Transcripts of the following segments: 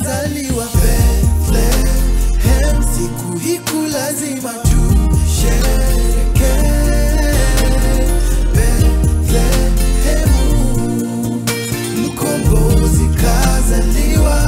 amezaliwa Bethlehem, siku hiku lazima tushereke. Bethlehemu, mkombozi kazaliwa,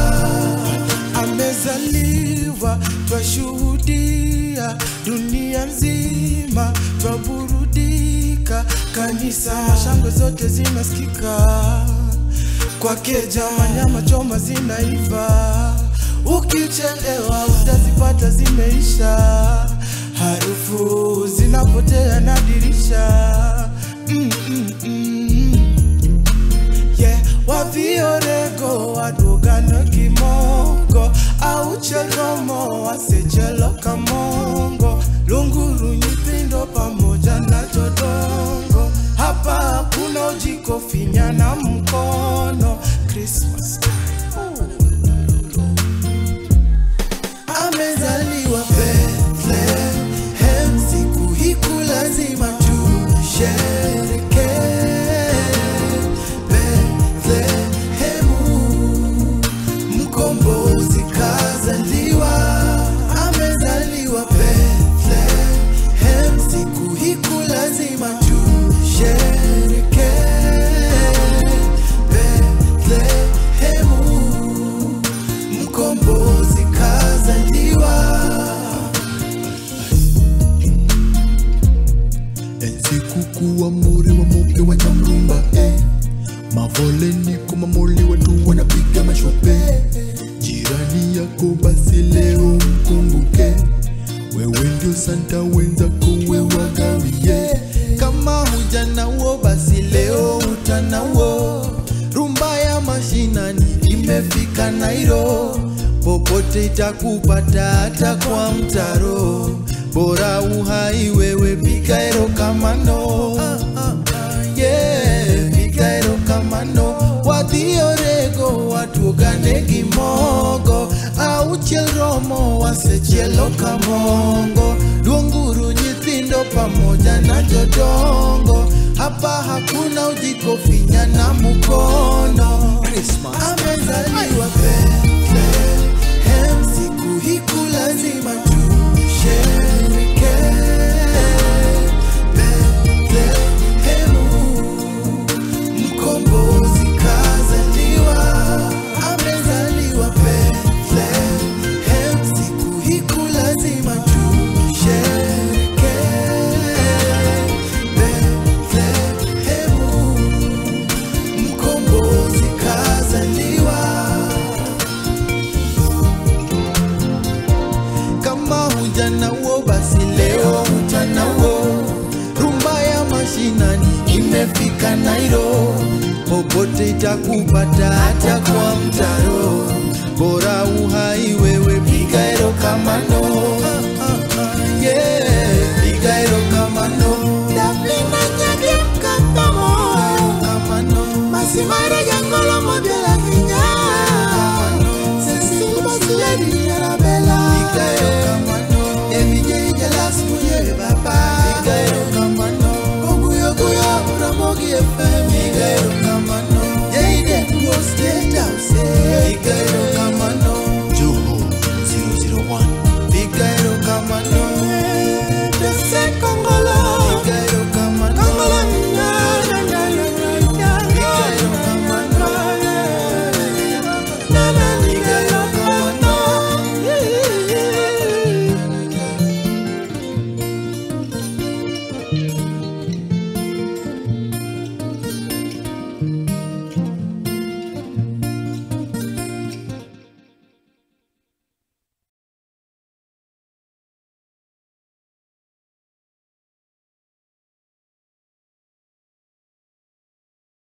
amezaliwa, twashuhudia dunia nzima, twaburudika, kanisa shangwe zote zinasikika kwake jama nyama choma zinaiva, ukichelewa utazipata zimeisha, harufu zinapotea na dirisha mm, mm, mm. Yeah, waviorego wadwogano kimongo au cheromo wasechelo kamongo lunguru nyithindo pamoja na jodongo hapa hakuna ujiko finya na mkono Christmas time. amezaliwa Bethlehem, siku hiku lazima tushereke. Bethlehemu, mkombozi kazaliwa, amezaliwa Bethlehem, siku hiku lazima tushereke. Bethlehemu, mkombozi kazaliwa. enzi kukuwa muri wa muke wa nyamrumba eh. mavoleni kumamoli watu wanapiga mashope jirani yako basi leo mkumbuke wewe ndio santa wenzako wewagawie kama hujanawo basi leo utanawo rumba ya mashinani imefika nairo popote itakupata hata kwa mtaro bora uhai wewe piga erokamano yeah, piga erokamano wadhiorego watuogane gimogo auchiel romo wasechielo kamongo luonguru nyithindo pamoja na jodongo hapa hakuna ujiko finya na mukono Christmas. amezaliwa Bethlehem, siku hiku lazima tushereke. Bethlehemu, mkombozi kazaliwa, amezaliwa Bethlehem, siku hiku lazima tushereke. Bethlehemu, mkombozi kazaliwa. kama hujanawo basi leo utanawo rumba ya mashinani imefika nairo popote itakupata hata kwa mtaro bora